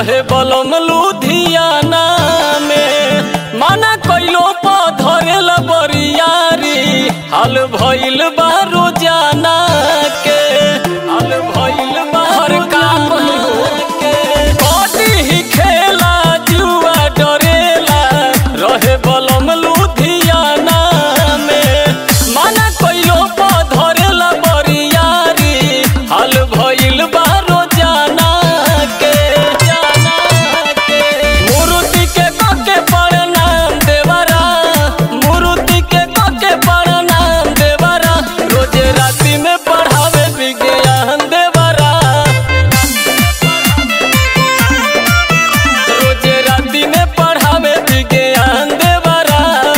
रहे बलम लुधियाना में माना कइलो प धरेला बरियारी हाल भइल बा रोजाना के हाल भइल बा हर काम के बॉडी ही खेला जुआ डरेला रहे बलम लुधियाना में माना कइलो प धरेला बरियारी हाल भइल बा रोजाना के जाना के मूर्ति के कके प्रणाम देवरा मूर्ति के कके प्रणाम देवरा रोजे राति में पढ़ावे विज्ञान देवरा रोजे राति में पढ़ावे विज्ञान देवरा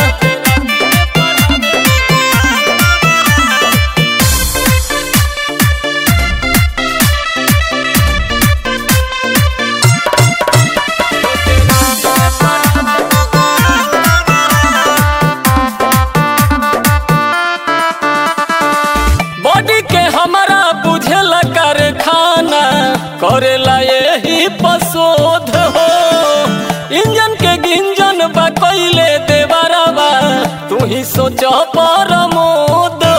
बॉडी के हमारा बुझेला कारखाना करेला यही पशोध हो इंजन के गिंजन बा कइले देवरवा तू ही सोच परमोद